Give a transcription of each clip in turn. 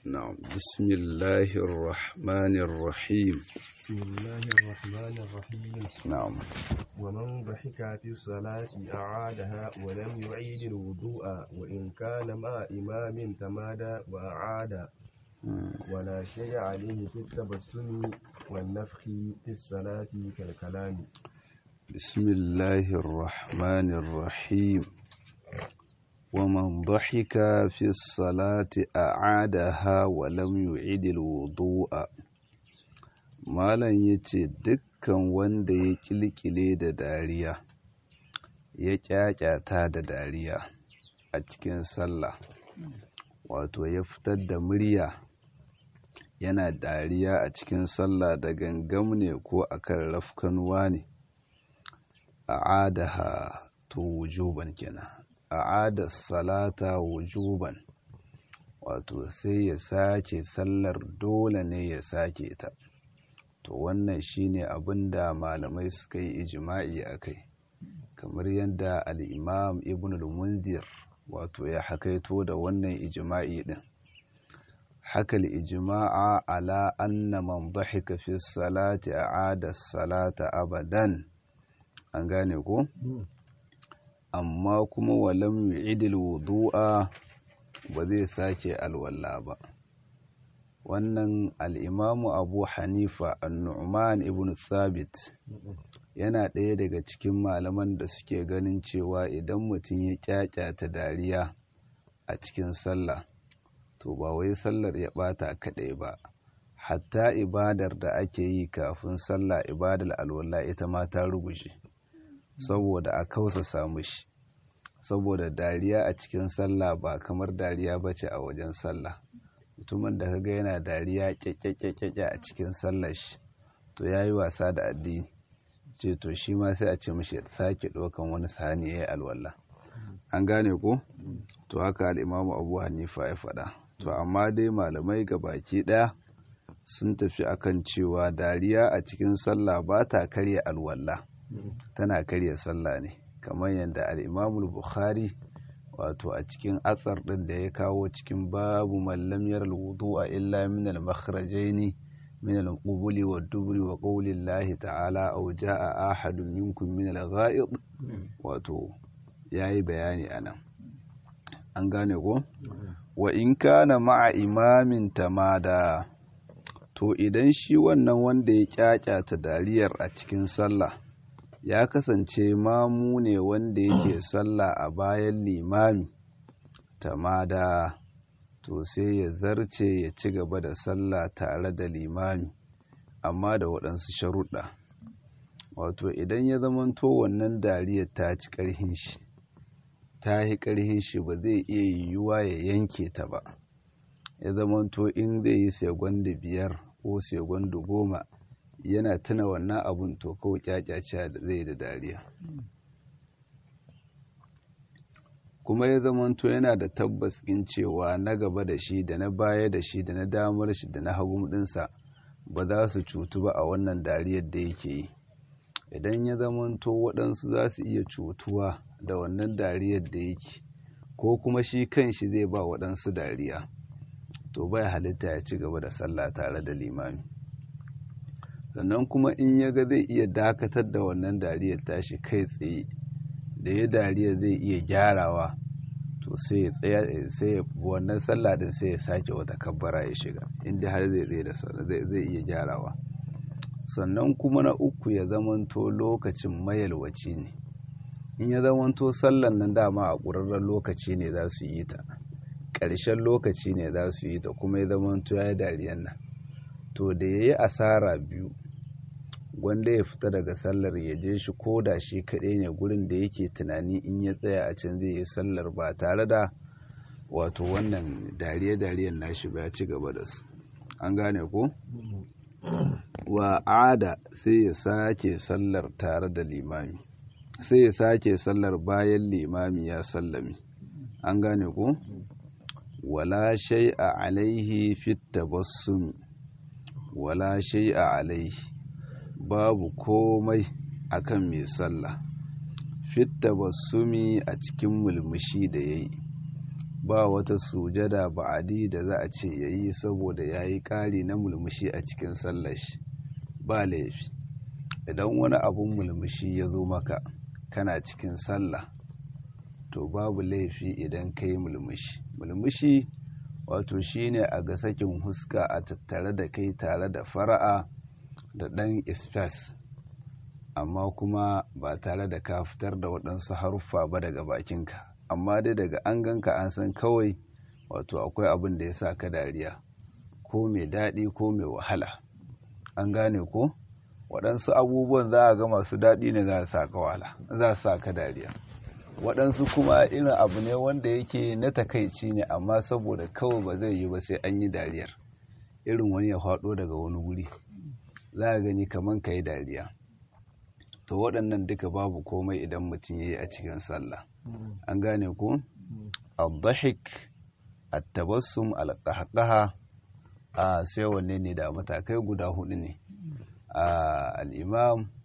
نعم بسم الله الرحمن الرحيم بسم الله الرحمن الرحيم نعم ومن ضحك في الصلاة أعادها ولم يعيد الوضوء وإن كان مع إمام تمادى وأعاد ولا شيء عليه في التبسم والنفخ في الصلاة كالكلام بسم الله الرحمن الرحيم ومن ضحك في الصلاة أعادها ولم يعيد الوضوء malam ya ce dukkan wanda ya kilkile da dariya ya kyakyata da dariya a cikin sallah wato ya fitar da murya yana dariya a cikin sallah da gangam ne ko akan rafkanuwa ne a'adaha to wujuban kenan a'ada salata wujuban wato sai ya sace sallar dole ne ya sake ta to wannan shine abin da malamai suka yi ijima'i a kai kamar yadda al'imam ibn al-munzir wato ya hakaito da wannan ijima'i din haka ijima'a ala anna man dhahika fi salati a'ada salata abadan an gane ko amma kuma walam yu'idil wudu'a ba zai sake alwala ba wannan al'imamu abu hanifa annu'man ibn sabit yana ɗaya daga cikin malaman da suke ganin cewa idan mutum ya kyakyata dariya a cikin sallah to ba wai sallar ya ɓata kaɗai ba hatta ibadar da ake yi kafin sallah ibadar alwala ita ma ta ruguje saboda a kausa samu shi saboda dariya a cikin sallah ba kamar dariya bace a wajen sallah mutumin da kaga yana dariya kyakkyakkyakkya a cikin sallar shi to ya yi wasa da addini ce to shi ma sai a ce mashi sake ɗaukan wani sani ya yi alwallah an gane ko to haka al'imamu abu hanifa ya faɗa to amma dai malamai ga baki ɗaya sun tafi akan cewa dariya a cikin sallah ba ta karya alwallah tana karya sallah ne kamar yadda al'imamul bukhari wato a cikin atsar ɗin da ya kawo cikin babu mallamiyar wudu a illa min al-makhrajaini min al-qubuli wa dubri wa qawli Allah ta'ala aw jaa ahadun minkum min al-gha'id wato yayi bayani anan an gane ko wa in kana ma'a imamin tamada to idan shi wannan wanda ya kyakyata dariyar a cikin sallah ya kasance mamu ne wanda yake sallah a bayan limami tamada to sai ya zarce ya ci gaba da sallah tare da limami amma da waɗansu sharuɗa wato idan ya zamanto wannan dariyar ta ci ƙarhin shi ta yi ƙarhin shi ba zai iya yiwuwa ya yanke ta ba ya zamanto in zai yi segwanda biyar ko segwanda goma yana tuna wannan abun to kawai kyakyace da zai da dariya kuma ya zamanto yana da tabbas in cewa na gaba da shi da na baya da shi da na damar shi da na hagu dinsa ba za su cutu ba a wannan dariyar da yake yi idan ya zamanto waɗansu za su iya cutuwa da wannan dariyar da yake ko kuma shi kan shi zai ba waɗansu dariya to bai halitta ya ci gaba da sallah tare da limami sannan kuma in ya ga zai iya dakatar da wannan dariyar tashi kai tsaye da ya dariya zai iya gyarawa to sai ya tsaya sai ya wannan sallah din sai ya sake wata kabbara ya shiga inda har zai tsaye da zai zai iya gyarawa sannan kuma na uku ya zamanto lokacin mayalwaci ne in ya zamanto sallan nan dama a ƙurarren lokaci ne za su yi ta ƙarshen lokaci ne za su yi ta kuma ya zamanto ya yi dariyan nan to da ya yi asara biyu wanda ya fita daga sallar ya je shi ko da shi kaɗai ne gurin da yake tunani in ya tsaya a can zai yi sallar ba tare da wato wannan dariye-dariyen nashi ba ya ci gaba da su an gane ko wa ada sai ya sake sallar tare da limami sai ya sake sallar bayan limami ya sallami an gane ko wala shay'a alaihi fit tabassum wala shay'a alaihi babu komai akan mai sallah fit tabassumi a cikin mulmushi da yayi ba wata sujada ba'adi da za a ce yayi saboda yayi ƙari na mulmushi a cikin sallar shi ba laifi idan wani abun mulmushi ya zo maka kana cikin sallah to babu laifi idan ka yi mulmushi mulmushi wato shine a ga sakin huska a tattare da kai tare da fara'a da ɗan isfas amma kuma ba tare da ka fitar da waɗansu haruffa ba daga bakinka amma dai daga an ganka an san kawai wato akwai abin da ya sa ka dariya ko mai daɗi ko mai wahala an gane ko waɗansu abubuwan za a ga masu daɗi ne za sa ka wahala za sa ka dariya waɗansu kuma irin abu ne wanda yake na takaici ne amma saboda kawai ba zai yi ba sai an yi dariyar irin wani ya faɗo daga wani wuri za a gani kamar ka yi dariya to waɗannan duka babu komai idan mutum ya yi a cikin sallah an gane ku al-dahik at-tabassum al-qahqaha a sai wanne ne da matakai guda hudu ne al-imam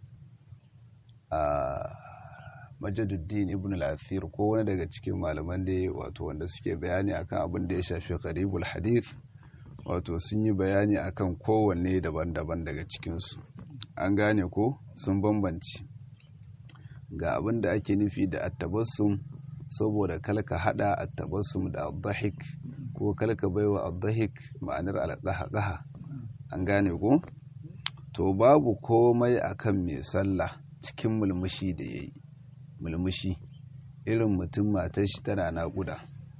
majaduddin ibn al-athir ko wani daga cikin malaman da wato wanda suke bayani akan abin da ya shafi qaribul hadith wato sun yi bayani akan kowanne daban-daban daga cikinsu an gane ko sun bambanci ga abin da ake nufi da attabassum saboda kalka hada attabassum da addahik ko kalka baiwa addahik ma'anar alqaha an gane ko to babu komai akan mai sallah cikin mulmushi da yayi mulmushi irin mutum matar shi tana naƙuda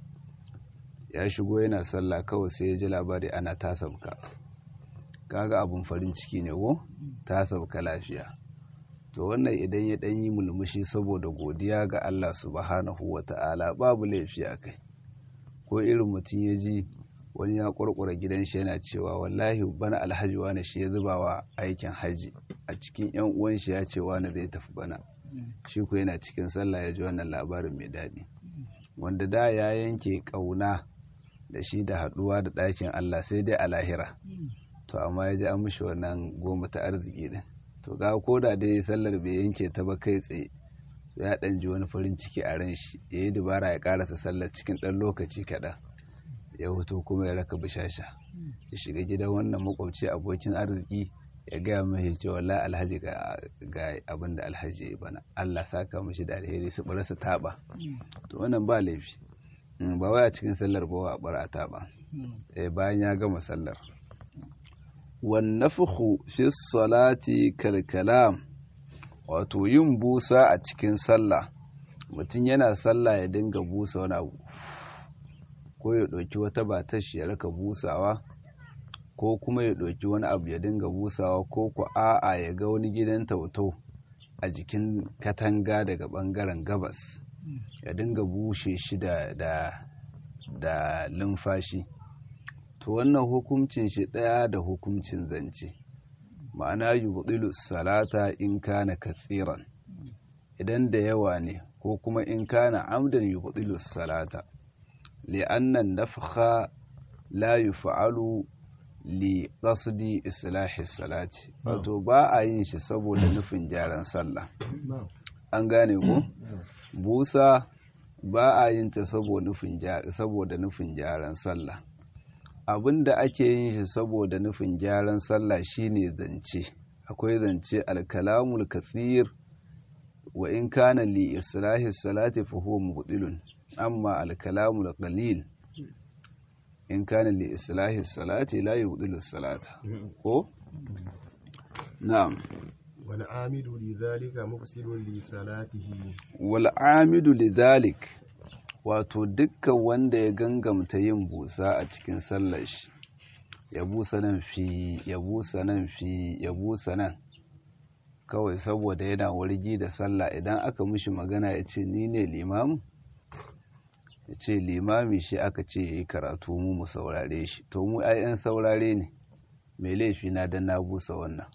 ya shigo yana sallah kawai sai ya ji labari ana ta sabka kaga abun farin ciki ne ko ta sabka lafiya to wannan idan ya ɗan yi mulmushi saboda godiya ga Allah subhanahu wa ta'ala babu laifi a kai ko irin mutum ya ji wani ya ƙwarƙwara gidan shi yana cewa wallahi bana alhaji wani shi ya zuba wa aikin haji a cikin yan uwan shi ya ce wani zai tafi bana shi ko yana cikin sallah ya ji wannan labarin mai daɗi wanda da ya yanke ƙauna da shi da haɗuwa da ɗakin Allah sai dai a lahira to amma ya ji an mishi wannan goma ta arziki din to ga ko da dai sallar bai yanke ta ba kai tsaye ya ɗan ji wani farin ciki a ran shi ya yi dubara ya ƙarasa sallar cikin ɗan lokaci kaɗan ya hoto kuma ya raka bishasha ya shiga gidan wannan makwabci abokin arziki ya gaya mai cewa la alhaji ga abin da alhaji ya bana Allah saka mashi da alheri su bar su taɓa to wannan ba laifi ba wai a cikin sallar ba a bar a taɓa bayan ya gama sallar wannafuhu fi salati kalkalam wato yin busa a cikin sallah mutum yana sallah ya dinga busa wani abu ko ya ɗauki wata batashi ya raka busawa ko kuma ya ɗauki wani abu ya dinga busawa ko ku a'a ya ga wani gidan tauto a jikin katanga daga ɓangaren gabas ya dinga bushe shi da da lumfashi to wannan hukuncin shi ɗaya da hukuncin zance ma'ana yubdilu salata in kana katsiran idan da yawa ne ko kuma in kana amdan yubdilu salata li'anna nafkha la yuf'alu li qasdi islahi salati wato ba a yin shi saboda nufin gyaran sallah an gane ko busa ba a yin ta saboda nufin gyaran sallah abin da ake yin shi saboda nufin gyaran sallah shine zance akwai zance alkalamul katsir wa in kana li islahi salati fa huwa mubtilun amma alkalamul qalil in kana li islahi salati la yubtilu salata ko na'am wal amidu lidhalika mufsidun li salatihi wal amidu lidhalik wato dukkan wanda ya gangamta yin busa a cikin sallar shi ya busa nan fi ya busa nan fi ya busa nan kawai saboda yana wargi da sallah idan aka mishi magana ya ce ni ne limamu ya ce limami shi aka ce ya yi karatu mu mu saurare shi to mu ayyan saurare ne mai laifi na dan na busa wannan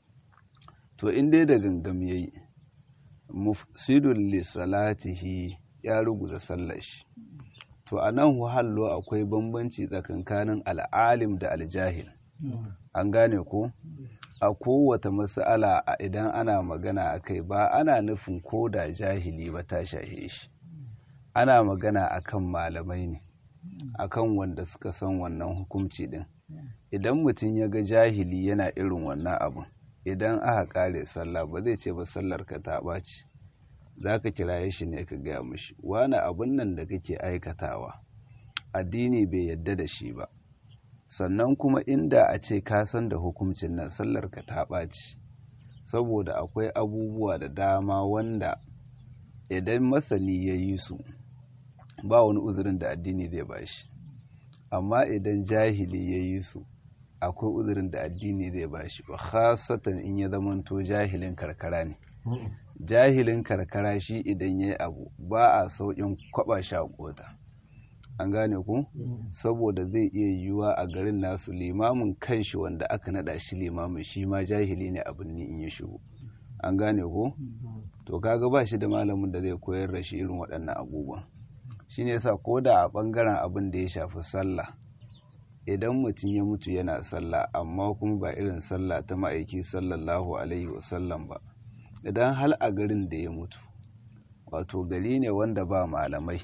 to in dai da gangam yayi mufsidul li salatihi ya ruguza sallar shi to a nan hallo akwai bambanci tsakankanin al'alim da aljahil an gane ko a kowata mas'ala idan ana magana a kai ba ana nufin ko da jahili ba ta shahe shi ana magana akan malamai ne akan wanda suka san wannan hukunci din idan mutum ya ga jahili yana irin wannan abun idan aka kare sallah ba zai ce ba sallar ka ta ɓaci za ka kiraye shi ne ka gaya mishi wani abun nan da kake aikatawa addini bai yadda da shi ba sannan kuma inda a ce ka san da hukuncin nan sallar ka ta ɓaci saboda akwai abubuwa da dama wanda idan masani ya yi su ba wani uzurin da addini zai bashi amma idan jahili ya yi su akwai uzurin da addini zai bashi ba khasatan in ya zamanto jahilin karkara ne jahilin karkara shi idan ya yi abu ba a sauƙin kwaba shi a kota an gane ku saboda zai iya yiwuwa a garin nasu limamin kanshi wanda aka nada shi limamin shi ma jahili ne abin ni in ya shigo an gane ku to kaga ba shi da malamin da zai koyar da shi irin waɗannan abubuwan shi ne sa ko da a ɓangaren abin da ya shafi sallah idan mutum ya mutu yana sallah amma kuma ba irin sallah ta ma'aiki sallallahu alaihi wasallam ba idan hal a garin da ya mutu wato gari ne wanda ba malamai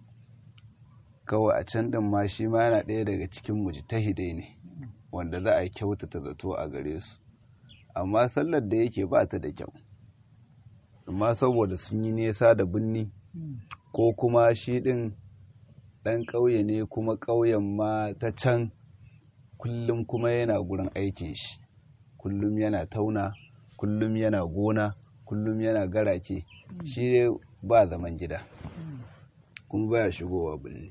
kawai a can ɗin ma shi ma yana ɗaya daga cikin mujtahidai ne wanda za a kyautata zato a gare su amma sallar da yake ba ta da kyau amma saboda sun yi nesa da binni ko kuma shi ɗin ɗan ƙauye ne kuma ƙauyen ma ta can kullum kuma yana gurin aikin shi kullum yana tauna kullum yana gona kullum yana garake shi ba zaman gida kuma baya shigowa birni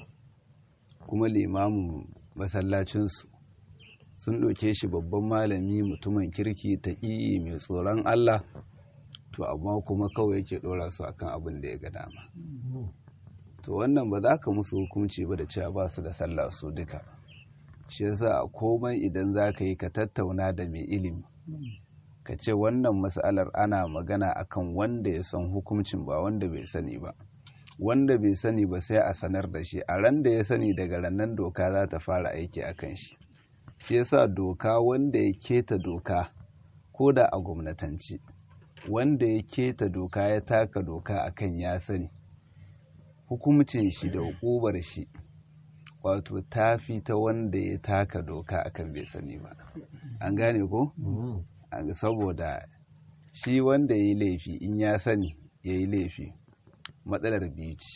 kuma limamin masallacinsu sun ɗauke shi babban malami mutumin kirki ta mai tsoron Allah to amma kuma kawai yake ɗora su akan abin da ya ga dama to wannan ba za ka musu hukunci ba da cewa ba su da sallah su duka shi yasa a komai idan za ka yi ka tattauna da mai ilimi ka ce wannan matsalar ana magana akan wanda ya san hukuncin ba wanda bai sani ba wanda bai sani ba sai a sanar da shi a ran da ya sani daga rannan doka za ta fara aiki a kan shi shi yasa doka wanda ya keta doka ko da a gwamnatanci wanda ya keta doka ya taka doka akan ya sani hukumcin shi da hukubar shi wato ta fi ta wanda ya taka doka akan bai sani ba an gane ko saboda shi wanda ya yi laifi in ya sani ya yi laifi matsalar biyu ce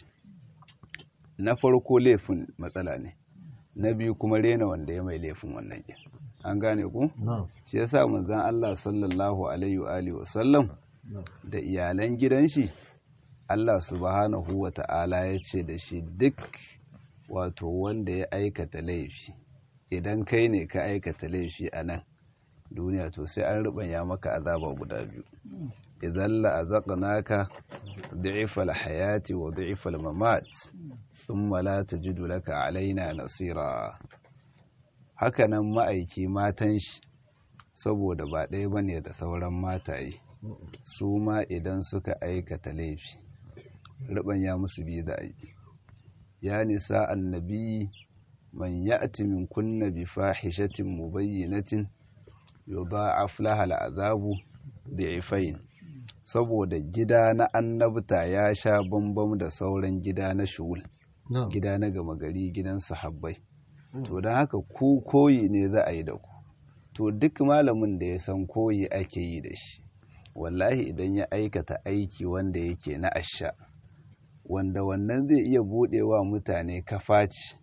na farko laifin matsala ne na biyu kuma rena wanda ya mai laifin wannan yin an gane ku shi yasa manzon Allah sallallahu alaihi wa alihi wasallam da iyalan gidan shi Allah subhanahu wa ta'ala ya ce da shi duk wato wanda ya aikata laifi idan kai ne ka aikata laifi a nan duniya to sai an rubanya maka azaba guda biyu idan la'azaqnaka du'ifal hayati wa du'ifal mamat thumma la tajidu laka alaina nasira hakanan ma'aiki matan shi saboda ba ɗaya bane da sauran mataye su ma idan suka aikata laifi rubanya musu biyu da yi ya nisa annabi man ya'ti min kunna bi fahishatin mubayyinatin yudha'af laha al'azabu da'ifain saboda gida na annabta ya sha bambam da sauran gida na shugul gida na gama gari gidan sahabbai to don haka ku koyi ne za a yi da ku to duk malamin da ya san koyi ake yi da shi wallahi idan ya aikata aiki wanda yake na asha wanda wannan zai iya buɗewa mutane kafaci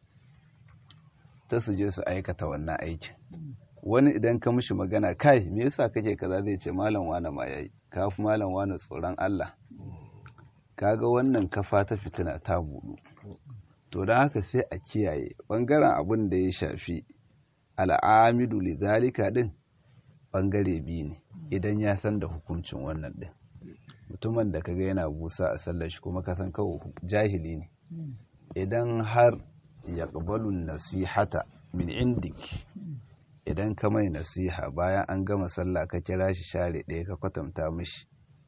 ta su je su aikata wannan aikin wani idan ka mishi magana kai me yasa kake kaza zai ce malam wane ma yayi kafi malam wane tsoron Allah kaga wannan kafa ta fitina ta budu to don haka sai a kiyaye bangaren abin da ya shafi al'amidu lidhalika din bangare biyu ne idan ya san da hukuncin wannan din mutumin da kaga yana busa a sallar shi kuma kasan kawai jahili ne idan har ya nasihata min indik idan ka mai nasiha bayan an gama sallah ka kira shi share ɗaya ka kwatanta mishi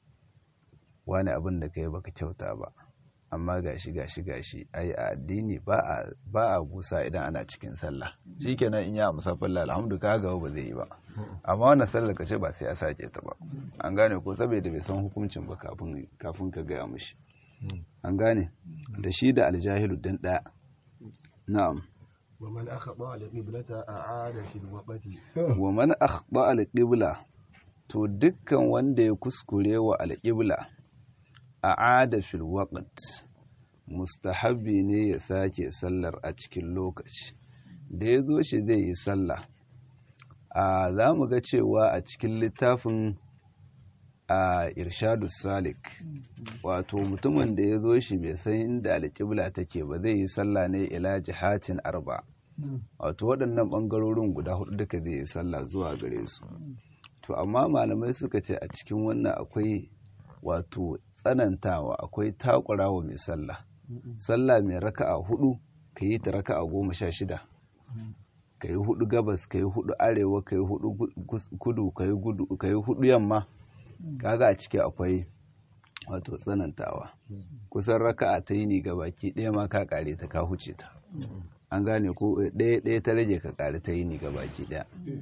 wani abin da ka yi baka kyauta ba amma gashi gashi gashi ai a addini ba a busa idan ana cikin sallah shikenan in ya amsa falla alhamdu ka gaba ba zai yi ba amma wannan sallar ka ce ba sai a sake ta ba an gane ko saboda bai san hukuncin ba kafin ka gaya mishi an gane da shi da aljahilu din ɗaya na'am ومن أخطأ القبلة أعاد في الوقت wa man akhta al-qibla to dukkan wanda ya kuskure wa al-qibla a'ada fil waqt mustahabbi ne ya sake sallar a cikin lokaci da ya zo shi zai yi sallah a za mu ga cewa a cikin littafin a irshadu salik wato mutumin da ya zo shi bai san inda alƙibla take ba zai yi sallah ne ila jihatin arba wato waɗannan ɓangarorin guda hudu duka zai yi sallah zuwa gare su to amma malamai suka ce a cikin wannan akwai wato tsanantawa akwai takurawa mai sallah sallah mai raka'a hudu ka yi ta raka'a goma sha shida ka yi hudu gabas ka yi hudu arewa ka yi hudu kudu ka yi hudu yamma kaga a ciki akwai wato tsanantawa kusan raka'a ta yi ni baki ɗaya ma ka kare ta ka huce ta an gane ko ɗaya ɗaya ta rage ka kare ta yi ni baki ɗaya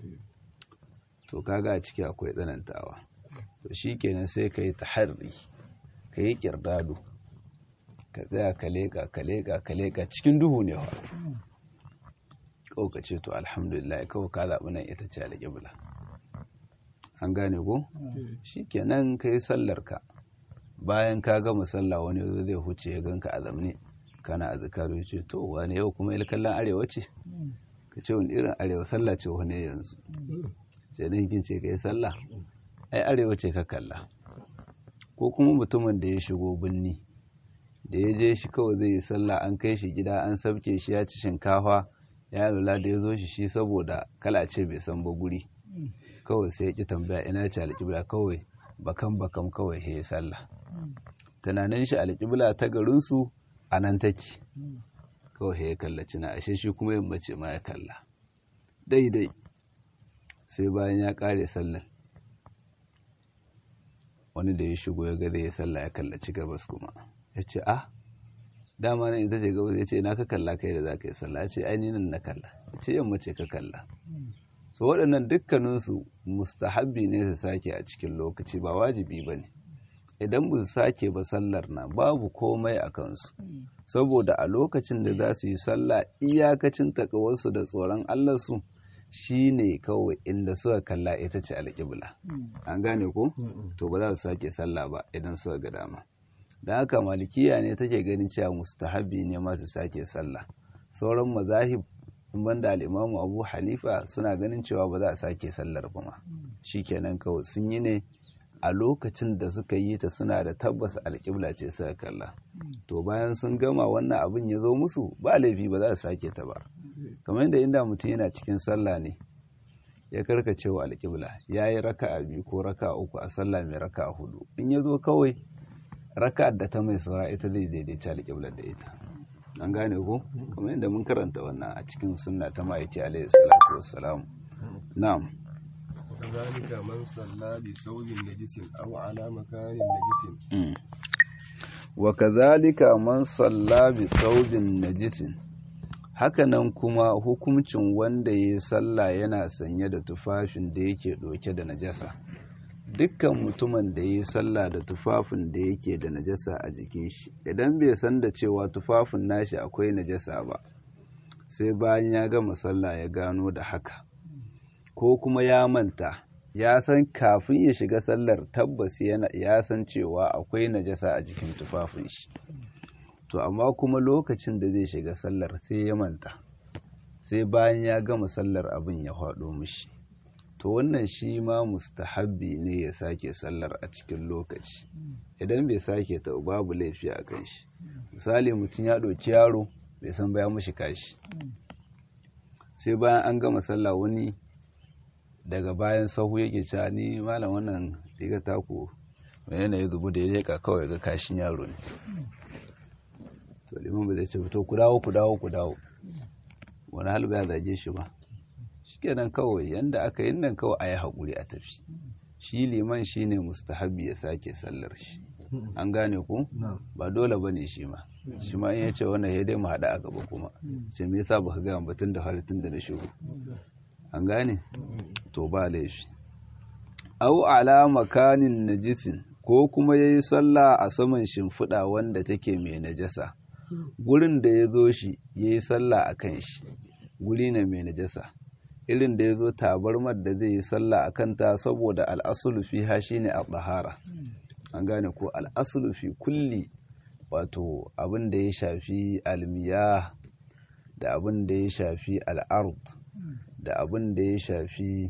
to kaga a ciki akwai tsanantawa to shi kenan sai ka yi taharri ka yi kirdado ka tsaya ka leƙa ka leƙa ka leƙa cikin duhu ne wa kawai ka ce to alhamdulillah kawai ka zaɓi nan ita ce alƙibla an gane ko shi kenan ka yi sallarka bayan ka gama sallah wani zo zai huce ya ganka a zamne kana a zakaru ya ce to wani yau kuma kallon arewa ce ka ce wani irin arewa sallah ce wani yanzu sai dan kin ce ka yi sallah ai arewa ce ka kalla ko kuma mutumin da ya shigo binni da ya je shi kawai zai yi sallah an kai shi gida an sabke shi ya ci shinkafa ya lula da ya zo shi shi saboda kala ce bai san ba guri kawai sai ya ki tambaya ina ce alƙibla kawai bakan bakan kawai ya sallah tunanin shi alƙibla ta garinsu a nan take kawai ya kallaci na ashe shi kuma yin mace ma ya kalla daidai sai bayan ya ƙare sallar wani da ya shigo ya gada ya sallah ya kallaci gabas kuma ya ce ah dama nan ita ce gabas ya ce ina ka kalla kai da za ka yi sallah ya ce ainihin na kalla ya ce yamma ce ka kalla so waɗannan dukkaninsu mustahabbi ne su sake a cikin lokaci ba wajibi ba ne idan ba su sake ba sallar na babu komai a kansu saboda a lokacin da za su yi sallah iyakacin takawarsu da tsoron allarsu shi ne kawai inda suka kalla ita ce alƙibla an gane ko to ba za su sake sallah ba idan suka ga dama da haka malikiya ne take ganin cewa mustahabbi ne ma su sake sallah sauran mazahib in banda al'imamu abu hanifa suna ganin cewa ba za a sake sallar ba ma shikenan kawai sun yi ne a lokacin da suka yi ta suna da tabbas alƙibla ce suka kalla to bayan sun gama wannan abin ya zo musu ba laifi ba za su sake ta ba kamar yadda inda mutum yana cikin sallah ne ya karkace wa alƙibla ya yi raka'a biyu ko raka'a uku a sallah mai raka'a hudu in ya zo kawai raka'ar da ta mai saura ita zai daidaita alƙiblar da ita an gane ko kamar yadda mun karanta wannan a cikin sunna ta ma'aiki alaihi salatu wassalam na'am وكذلك من صلى بثوب نجس أو على مكان نجس وكذلك من صلى بثوب نجس hakanan kuma hukuncin wanda ya yi sallah yana sanye da tufafin da yake ɗauke da najasa dukkan mutumin da ya yi sallah da tufafin da yake da najasa a jikin shi idan bai san da cewa tufafin nashi akwai najasa ba sai bayan ya gama sallah ya gano da haka ko kuma ya manta ya san kafin ya shiga sallar tabbas ya san cewa akwai najasa a jikin tufafin shi to amma kuma lokacin da zai shiga sallar sai ya manta sai bayan ya gama sallar abin ya faɗo mishi to wannan shi ma mustahabbi ne ya sake sallar a cikin lokaci idan bai sake ta babu laifi a kan shi misali mutum ya ɗauki yaro bai san baya mashi kashi sai bayan an gama sallah wani daga bayan sahu yake cewa ni malam wannan riga taku mai yanayi zubu da ya leka kawai ga kashin yaro ne to liman ba zai ce to ku dawo ku dawo ku dawo wani hal ba ya zage shi ba shikenan kawai yanda aka yi nan kawai a yi haƙuri a tafi shi liman shi ne mustahabi ya sake sallar shi an gane ku ba dole ba ne shi ma shi ma in ya ce wannan ya dai mu haɗa a gaba kuma ce me yasa baka gaya batun da halittun da na shigo an gane to ba laifi au ala makanin najisin ko kuma yayi sallah a saman shimfiɗa wanda take mai najasa gurin da ya zo shi ya yi sallah a kan shi guri ne mai najasa irin da ya zo tabarmar da zai yi sallah a kanta saboda al'asulu fi ha shi ne a ɗahara an gane ko al'asulu fi kulli wato abin da ya shafi almiya da abin da ya shafi al'ard da abin da ya shafi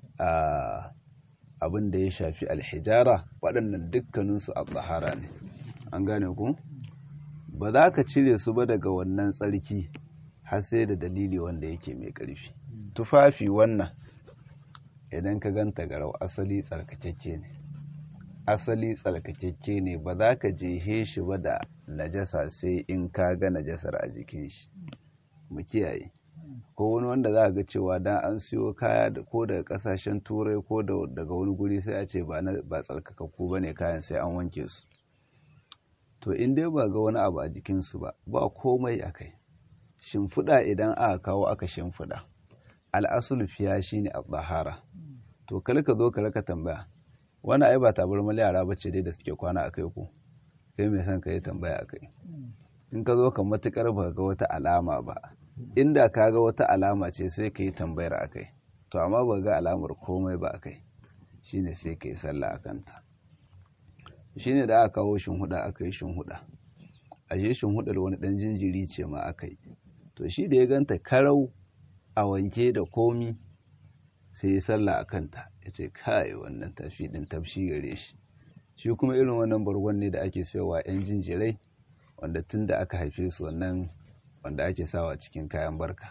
abin da ya shafi alhijara waɗannan dukkaninsu a ɗahara ne an gane ku ba za ka cire su ba daga wannan tsarki har sai da dalili wanda yake mai ƙarfi tufafi wannan idan ka ganta garau asali tsarkakeke ne asali tsarkakeke ne ba za ka jehe shi ba da najasa sai in ka ga najasar a jikin shi mu kiyaye ko wani wanda za a ga cewa dan an siyo kaya ko daga kasashen turai ko daga wani guri sai a ce ba tsarkakakku ba ne kayan sai an wanke su to in dai ba ga wani abu a jikinsu ba ba komai a kai shimfiɗa idan aka kawo aka shimfiɗa al'asul fiya shi ne a tsahara to kal ka zo ka raka tambaya wani ai ba tabarmar yara ba ce dai da suke kwana a kai ko kai mai son ka yi tambaya a kai in ka zo ka matukar ba ga wata alama ba inda ka ga wata alama ce sai ka yi tambayar a kai to amma ba ga alamar komai ba a kai shine sai ka yi sallah a kanta shine da aka kawo shinhuda aka yi shinhuda ashe shinhudar wani dan jinjiri ce ma aka yi to shi da ya ganta karau a wanke da komi sai ya sallah a kanta ya ce kai wannan tafi din tafshi gare shi shi kuma irin wannan bargon ne da ake sayowa yan jinjirai wanda tun da aka haife su wannan wanda ake sawa cikin kayan barka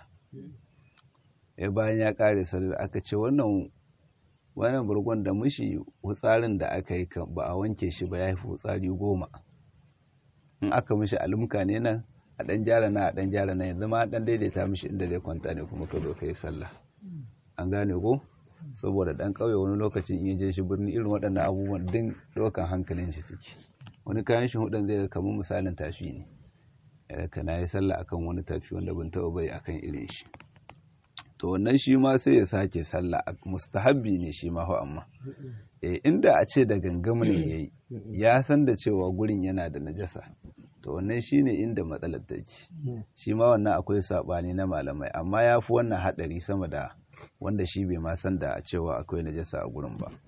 ya bayan ya kare sallar aka ce wannan wannan bargon da mushi hutsarin da aka yi ba a wanke shi ba ya fi hutsari goma in aka mishi alumka ne nan a ɗan gyara na a ɗan gyara na yanzu ma ɗan daidaita mishi inda zai kwanta ne kuma ka zo ka yi sallah an gane ko saboda ɗan ƙauye wani lokacin in je shi birni irin waɗannan abubuwan din ɗaukan hankalin shi suke wani kayan shi hudan zai kamar misalin tafi ne ka na yi sallah akan wani tafi wanda ban taɓa bai akan irin shi to wannan shi ma sai ya sake sallah mustahabbi ne shi ma amma eh inda a ce da gangamu ne yayi ya san da cewa gurin yana da najasa to wannan shine inda matsalar take shi ma wannan akwai sabani na malamai amma ya fi wannan hadari sama da wanda shi bai ma san da cewa akwai najasa a gurin ba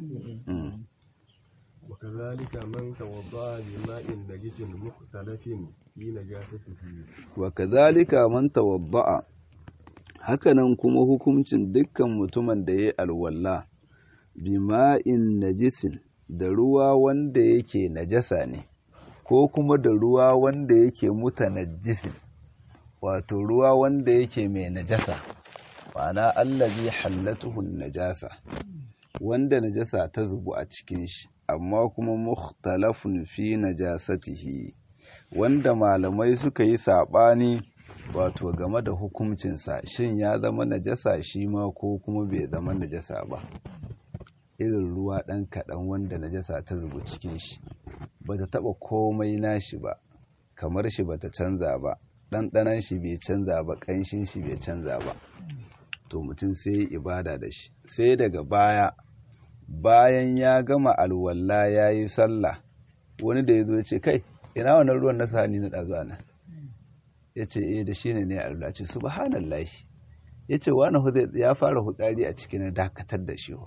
وكذلك من توضأ بماء نجس مختلف في نجاسته وكذلك من توضأ hakanan kuma hukuncin dukkan mutumin da ya yi alwala bima'in najisin da ruwa wanda yake najasa ne ko kuma da ruwa wanda yake mutanajisin wato ruwa wanda yake mai najasa ma'ana allazi hallatuhu najasa wanda najasa ta zubu a cikin shi amma kuma mukhtalafun fi najasatihi wanda malamai suka yi saɓani wato game da hukuncinsa shin ya zama najasa shi ma ko kuma bai zama najasa ba irin ruwa ɗan kaɗan wanda najasa ta zubu cikin shi ba ta taɓa komai nashi ba kamar shi ba ta canza ba ɗanɗanan shi bai canza ba ƙanshin shi bai canza ba to mutum sai ibada da shi sai daga baya bayan ya gama alwala ya yi sallah wani da ya zo ce kai ina wannan ruwan na sani na ɗazu nan ya ce eh da shi ne ne alwala ce subhanallahi ya ce wani ya fara hutsari a cikin dakatar da shi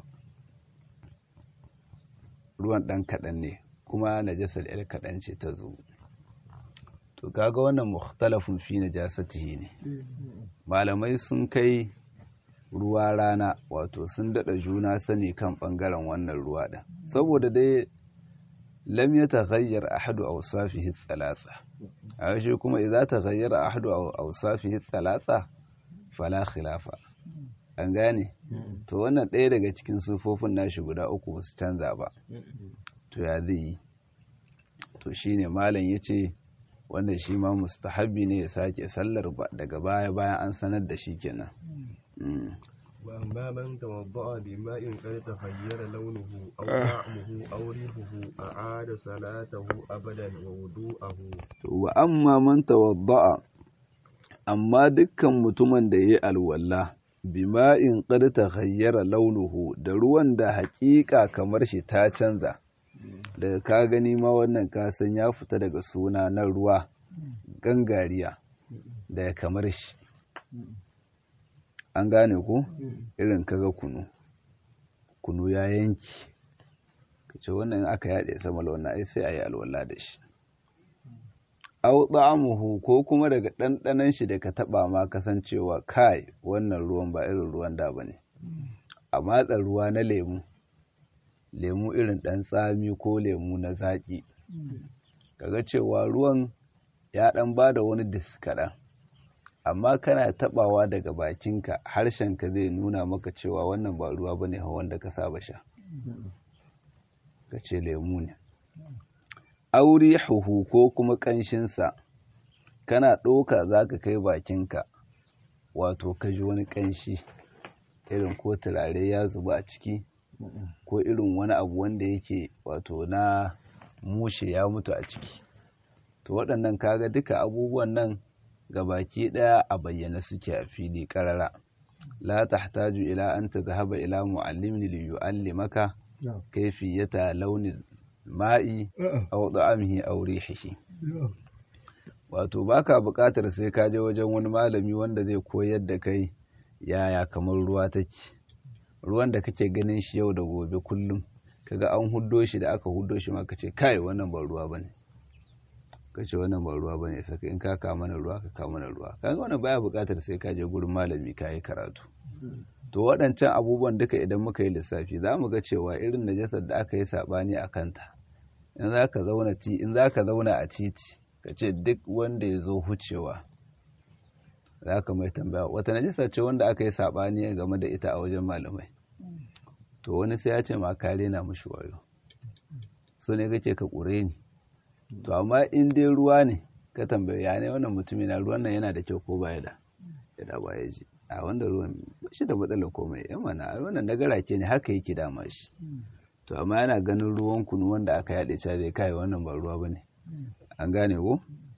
ruwan ɗan kaɗan ne kuma najasar yar kaɗan ce ta zo to kaga wannan mukhtalafun fi najasatihi ne malamai sun kai ruwa rana wato sun daɗa juna sani kan ɓangaren wannan ruwa ɗin saboda dai lam ya taghayyar ahadu awsafihi thalatha a shi kuma idza taghayyara ahadu awsafihi thalatha fala khilafa an gane to wannan ɗaya daga cikin sufofin nashi guda uku ba su canza ba to ya zai yi to shine malam yace wanda shi ma mustahabbi ne ya sake sallar daga baya bayan an sanar da shi kenan وأما من توضأ بماء قد تغير لونه أو طعمه أو ريحه أعاد صلاته أبدا ووضوءه وأما من توضأ amma dukkan mutumin da ya yi alwala bima'in qad taghayyara launuhu da ruwan da haƙiƙa kamar shi ta canza daga ka gani ma wannan kasan ya fita daga suna na ruwa gangariya da kamar shi an gane ku irin kaga kunu kunu ya yanki ka ce wannan aka yaɗe sama wannan ai sai a yi alwala da shi au ta'amuhu ko kuma daga ɗanɗanon shi da ka taɓa ma kasancewa kai wannan ruwan ba irin ruwan da ba ne a matsa ruwa na lemu lemu irin ɗan tsami ko lemu na zaƙi kaga cewa ruwan ya ɗan ba da wani diskaɗan amma kana taɓawa daga bakinka harshenka zai nuna maka cewa wannan ba ruwa ba ne wanda ka saba sha ka ce lemu ne auri huhu ko kuma ƙanshinsa kana ɗauka za ka kai bakinka wato ka ji wani ƙanshi irin ko turare ya zuba a ciki ko irin wani abu wanda yake wato na mushe ya mutu a ciki to waɗannan kaga duka abubuwan nan ga baki ɗaya a bayyana suke a fili ƙarara la tahtaju ila an tadhhaba ila muallimin li yu'allimaka kayfiyata launin ma'i aw da'amihi aw rihihi wato baka buƙatar sai ka je wajen wani malami wanda zai koyar da kai yaya kamar ruwa take ruwan da kake ganin shi yau da gobe kullum kaga an huddo shi da aka huddo shi ma kace kai wannan ba ruwa bane kace wannan ba ruwa bane saka in ka ka mana ruwa ka ka mana ruwa kaga wannan baya buƙatar sai ka je gurin malami ka yi karatu to waɗancan abubuwan duka idan muka yi lissafi za mu ga cewa irin najasar da aka yi saɓani a kanta in za ka zauna ti in za ka zauna a titi ka ce duk wanda ya zo hucewa za ka mai tambaya wata najasa ce wanda aka yi saɓani game da ita a wajen malamai to wani sai ya ce ma kare na mushi wayo so ne kake ka ƙure ni to amma in dai ruwa ne ka tambaya ya ne wannan mutumin na ruwan nan yana da kyau ko baya da ya da baya ji a wanda ruwan ba shi da matsalar komai yan mana wannan nagara ke ne haka yake dama shi to amma yana ganin ruwan kunu wanda aka yaɗe ca zai kai wannan ba ruwa bane an gane ko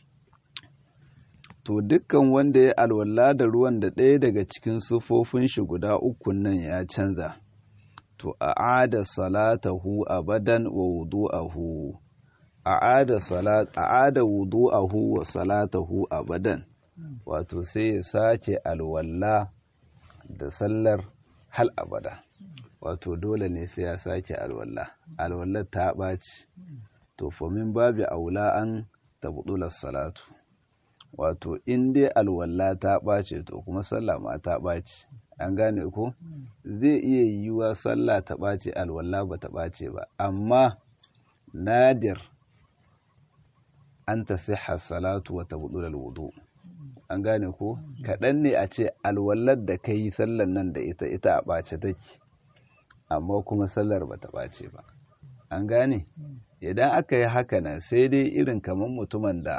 to dukkan wanda ya alwala da ruwan da ɗaya daga cikin sufofin shi guda uku nan ya canza to a'ada salatahu abadan wa wudu'ahu a'ada salat a'ada wudu'ahu wa salatahu abadan wato sai ya sake alwala da sallar hal abada wato dole ne sai ya sake alwala alwallar ta ɓaci to famin babu aula an tabbular salatu wato in dai alwala ta ɓace to kuma sallah ma ta ɓace an gane ko zai iya yiwuwa sallah ta ɓace alwala ba ta ɓace ba amma nadir an ta salatu wa tabbular wudu an gane ko kaɗan ne a ce alwallar da ka yi sallar nan da ita ita a ɓace take amma kuma sallar ba ta ɓace ba an gane idan aka yi haka nan sai dai irin kamar mutumin da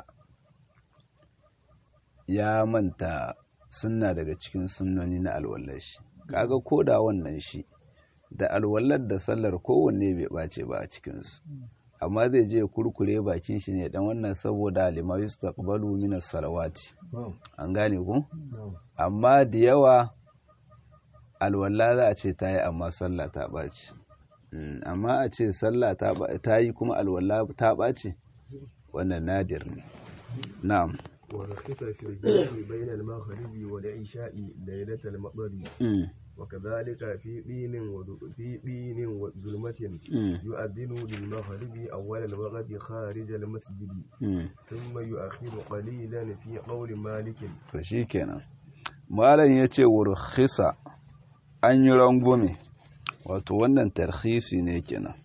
ya manta sunna daga cikin sunnoni na alwallar shi kaga ko da wannan shi da alwallar da sallar kowanne bai ɓace ba a cikinsu amma zai je kurkure bakin shi ne dan wannan saboda lima yustaqbalu min as-salawati an gane ku amma da yawa alwala za a ce ta yi amma sallah ta ɓaci amma a ce sallah ta yi kuma alwala ta ɓaci wannan nadir ne na'am ورخص في الجمع بين المغرب والعشاء ليلة المطر وكذلك في دين في دين وظلمة يؤذن للمغرب أول الوقت خارج المسجد ثم يؤخر قليلا في قول مالك فشيكنا malam ya ce wurkhisa an yi rangume wato wannan tarhisi ne kenan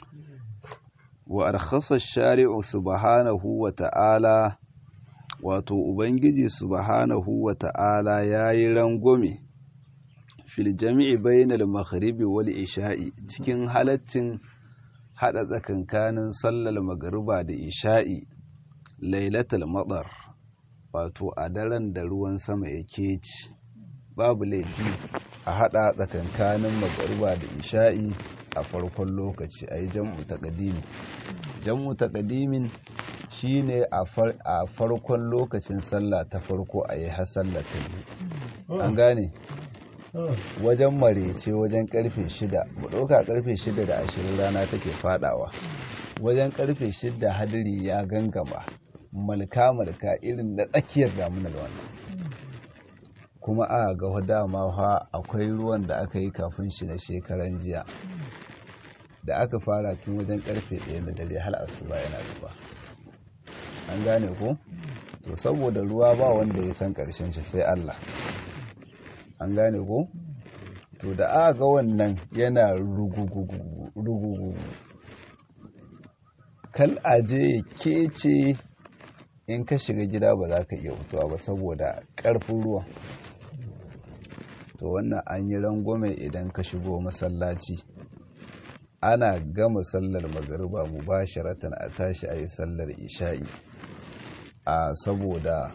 wa arkhasa shari'u subhanahu wa ta'ala wato ubangiji subhanahu wa ta'ala ya yi rangume fil jami'i bainal maghribi wal isha'i cikin halaccin hada tsakankanin sallar magariba da isha'i lailatul madar wato a daren da ruwan sama yake ci babu laifi a hada tsakankanin magariba da isha'i a farkon lokaci a yi jam'u taqdimi jam'u taqdimin shine a farkon lokacin sallah ta farko a yi har sallah ta biyu an gane wajen marece wajen karfe shida mu ɗauka karfe shida da ashirin rana take fadawa wajen karfe shida hadiri ya gangama malka-malka irin na tsakiyar damunar wannan kuma a ga dama fa akwai ruwan da aka yi kafin shi na shekaran jiya da aka fara tun wajen karfe ɗaya na dare hal asuba yana zuba an gane ko to saboda ruwa ba wanda ya san ƙarshen shi sai Allah an gane ko to da aka ga wannan yana rugugugu kal aje ya kece in ka shiga gida ba za ka iya fitowa ba saboda ƙarfin ruwan to wannan an yi rangwame idan ka shigo masallaci ana gama sallar magariba mu ba sharatan a tashi a yi sallar isha'i a saboda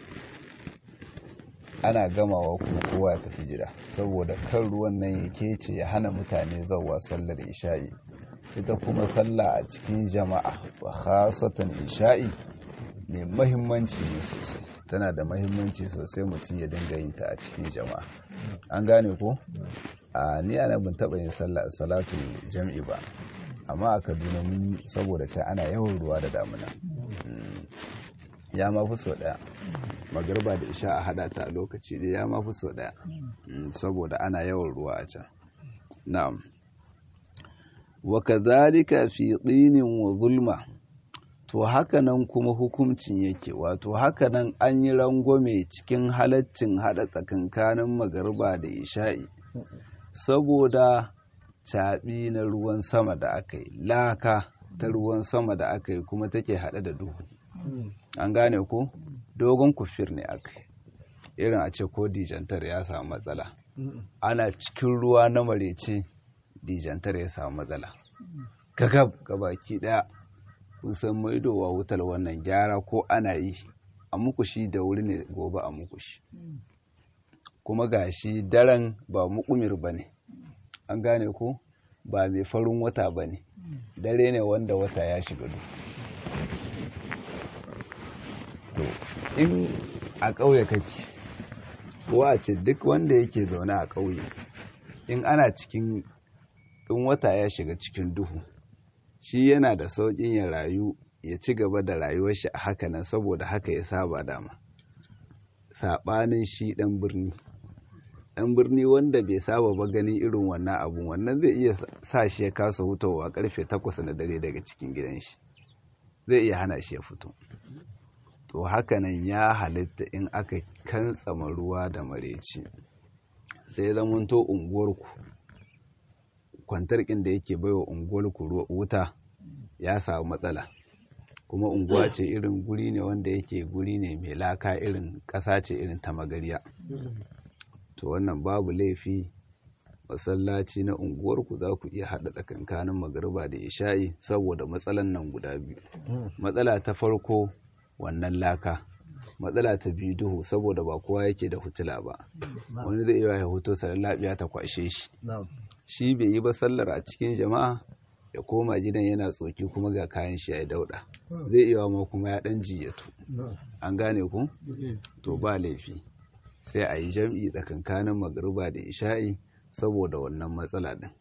ana gamawa kuma kowa ya tafi gida saboda kan ruwan nan ya kece ya hana mutane zauwa sallar isha'i ita kuma sallah a cikin jama'a ba khasatan isha'i mai mahimmanci ne sosai tana da mahimmanci sosai mutum ya dinga yin ta a cikin jama'a an gane ko a ni ana bin taba yin sallah salatu jam'i ba amma a kaduna mun saboda ce ana yawan ruwa da damuna ya ma fi sau daya magarba da isha a hada ta a lokaci da ya ma fi sau daya saboda ana yawan ruwa a can na'am wa kadhalika fi tinin wa zulma to hakanan kuma hukuncin yake wato hakanan an yi rangwame cikin halaccin hada tsakankanin magarba da isha'i saboda caɓi na ruwan sama da aka yi laka ta ruwan sama da aka yi kuma take haɗe da duhu an gane ko dogon kufir ne aka yi irin a ce ko dijantar ya samu matsala ana cikin ruwa na marece dijantar ya samu matsala gagab gabaki ɗaya kusan maidowa wutar wannan gyara ko ana yi a mukushi da wuri ne gobe a mukushi kuma gashi daren ba mukumir ba ne an gane ko ba mai farin wata ba ne dare ne wanda wata ya shiga duk to in a ƙauye kake ko a ce duk wanda yake zaune a ƙauye in ana cikin in wata ya shiga cikin duhu shi yana da sauƙin ya rayu ya ci gaba da rayuwar shi a haka nan saboda haka ya saba dama saɓanin shi ɗan birni ɗan birni wanda bai saba ba ganin irin wannan abun wannan zai iya sa shi ya kasa hutawa karfe takwas na dare daga cikin gidan shi zai iya hana shi ya fito to hakanan ya halitta in aka kantsama ruwa da mareci sai zamanto unguwarku kwantarkin da yake baiwa unguwarku wuta ya samu matsala kuma unguwa ce irin guri ne wanda yake guri ne mai laka irin ƙasa ce irin ta magariya to wannan babu laifi masallaci na unguwarku za ku iya haɗa tsakankanin magariba da isha'i saboda matsalan nan guda biyu matsala ta farko wannan laka matsala ta biyu duhu saboda ba kowa yake da hutula ba wani zai iya ya hoto sarar lafiya ta kwashe shi shi bai yi ba sallar a cikin jama'a ya koma gidan yana tsoki kuma ga kayan shi ya dauda zai iya ma kuma ya dan jiyatu an gane ku to ba laifi sai a yi jam'i tsakankanin magariba da isha'i saboda wannan matsala din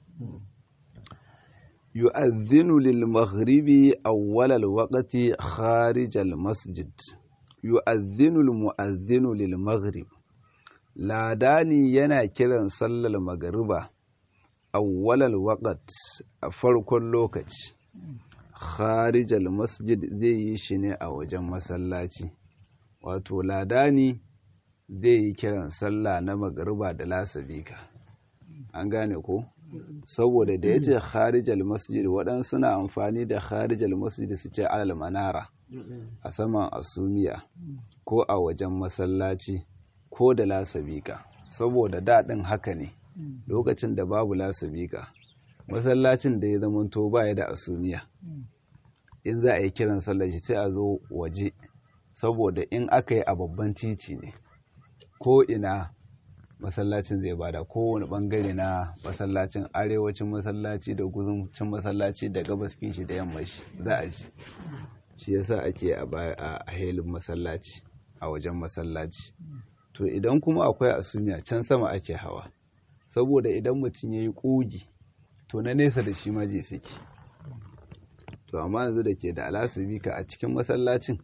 yu'adhdhinu lil maghribi awwal al waqti kharij al masjid yu'adhdhinu al mu'adhdhinu lil maghrib ladani yana kiran sallar magariba awwal al waqt a farkon lokaci kharij al masjid zai yi shi ne a wajen masallaci wato ladani zai yi kiran sallah na magariba da lasabika an gane ko saboda da ya ce kharijal masjid waɗansu suna amfani da kharijal masjid su ce alal manara a saman asumiya ko a wajen masallaci ko da lasabika saboda daɗin haka ne lokacin da babu lasabika masallacin da ya zamanto baya da asumiya in za a yi kiran sallar shi sai a zo waje saboda in aka yi a babban titi ne ko ina masallacin zai bada kowane bangare na masallacin arewacin masallaci da guzuncin masallaci da gabaskin shi da yamma shi za a ji shi yasa ake a helin masallaci a wajen masallaci to idan kuma akwai asumiya can sama ake hawa saboda idan mutum ya yi ƙugi to na nesa da shi maje suke to amma yanzu da ke da alasubika a cikin masallacin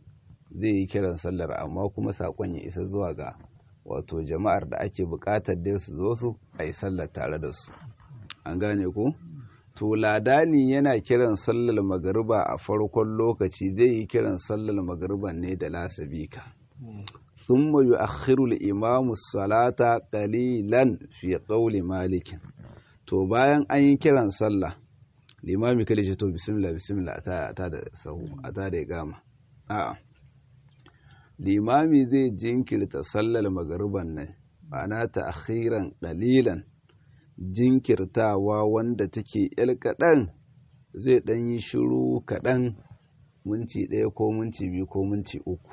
zai yi kiran sallar amma kuma saƙon ya isa zuwa ga wato jama'ar da ake buƙatar dai su zo su a yi sallar tare da su an gane ko to ladani yana kiran sallar magariba a farkon lokaci zai yi kiran sallar magariban ne da lasabika ثم يؤخر الإمام الصلاة قليلا في قول مالك to bayan an yi kiran sallah limami kale ce to bismillah bismillah a ta da sahu a ta da gama a'a limami zai jinkirta sallar magariban nan ma'ana ta akhiran qalilan jinkirtawa wanda take yal kaɗan zai ɗan yi shiru kaɗan minti ɗaya ko minti biyu ko minti uku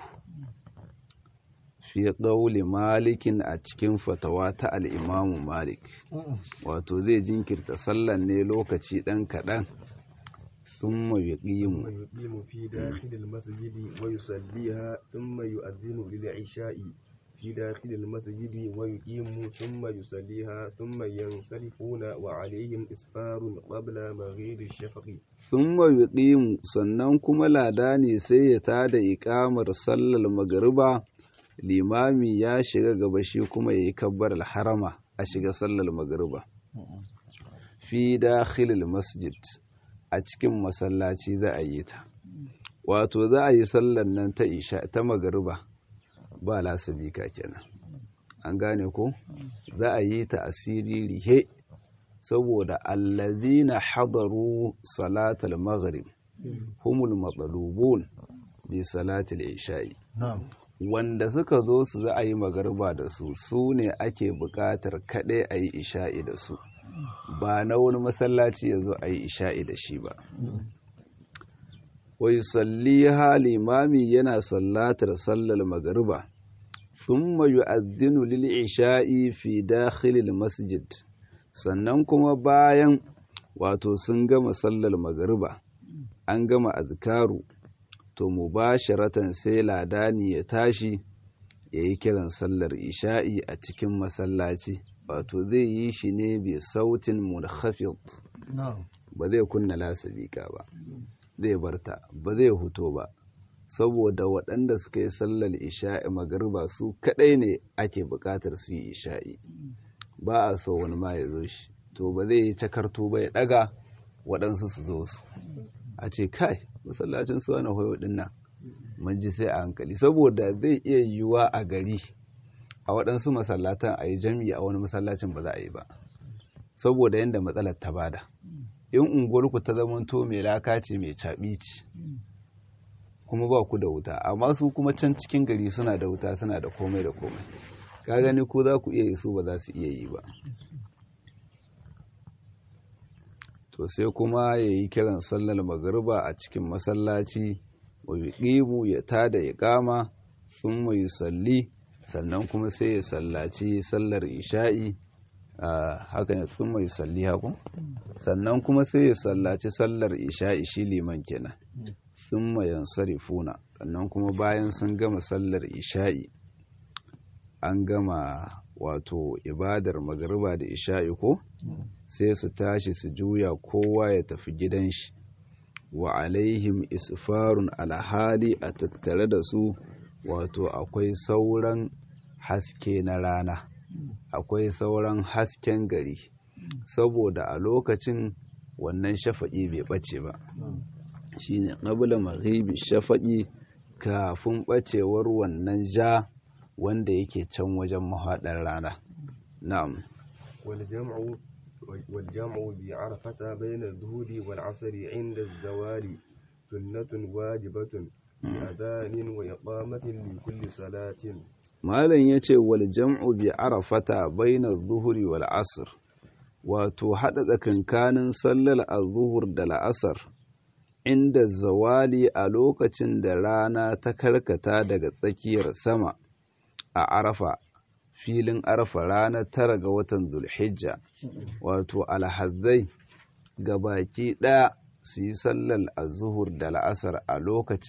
fi ƙauli malikin a cikin fatawa ta al'imamu malik wato zai jinkirta sallan ne lokaci ɗan kaɗan sun mayu ƙimu ويقيم في داخل المسجد ويصليها ثم يؤذن للعشاء في داخل المسجد ويقيم ثم يصليها ثم ينصرفون وعليهم إسفار قبل مغيب الشفق sun mayu ƙimu sannan kuma lada ne sai ya tada iƙamar sallar magariba limami ya shiga gaba shi kuma ya yi kabbar harama a shiga sallar magariba fi dakhilil masjid a cikin masallaci za a yi ta wato za a yi sallar nan ta isha ta magariba ba lasabika kenan an gane ko za a yi ta asiri rihe saboda allazina hadaru salatal maghrib humul matsalubun bi salatil isha'i wanda suka zo su za a yi magarba da su su ne ake buƙatar kaɗai a yi isha'i da su ba na wani masallaci ya zo a yi isha'i da shi ba wai salli limami yana sallatar sallar magarba sun mayu azinu lil isha'i fi dakhilil masjid sannan kuma bayan wato sun gama sallar magarba an gama azkaru to mubasharatan sai ladani ya tashi ya yi kiran sallar isha'i a cikin masallaci wato zai yi shi ne bi sautin munkhafid ba zai kunna lasabika ba zai barta ba zai huto ba saboda waɗanda suka yi sallar isha'i magarba su kaɗai ne ake buƙatar su yi isha'i ba a so wani ma ya zo shi to ba zai yi takarto ba ya ɗaga waɗansu su zo su a ce kai masallacin su wani hoyo din nan mun ji sai a hankali saboda zai iya yiwuwa a gari a waɗansu masallatan a yi jami'i a wani masallacin ba za a yi ba saboda yadda matsalar ta bada in unguwarku ta zamanto mai laka ce mai caɓi ce kuma ba ku da wuta amma su kuma can cikin gari suna da wuta suna da komai da komai ka gani ko za ku iya yi su ba za su iya yi ba to sai kuma ya yi kiran sallar magariba a cikin masallaci wa yuqimu ya tada ya kama sun mai salli sannan kuma sai ya sallaci sallar isha'i haka ne sun mai salli haku sannan kuma sai ya sallaci sallar isha'i shi liman kenan sun mai yansarifuna sannan kuma bayan sun gama sallar isha'i an gama wato ibadar magariba da isha'i ko sai su tashi su juya kowa ya tafi gidan shi wa alaihim isfarun alhali a tattare da su wato akwai sauran haske na rana akwai sauran hasken gari saboda a lokacin wannan shafaƙi bai ɓace ba shine ƙabla maghibi shafaƙi kafin ɓacewar wannan ja wanda yake can wajen mahaɗar rana na'am والجمع والجمع بعرفة بين الظهر والعصر عند الزوال سنة واجبة بأذان وإقامة لكل صلاة malam ya ce wal jam'u bi arafata baina zuhuri wal asr wato haɗa tsakankanin sallar azuhur da la'asar inda zawali a lokacin da rana ta karkata daga tsakiyar sama a arafa filin arafa ranar tara ga watan zulhijja wato alhazzai ga baki ɗaya su yi sallar azuhur da la'asar a lokacin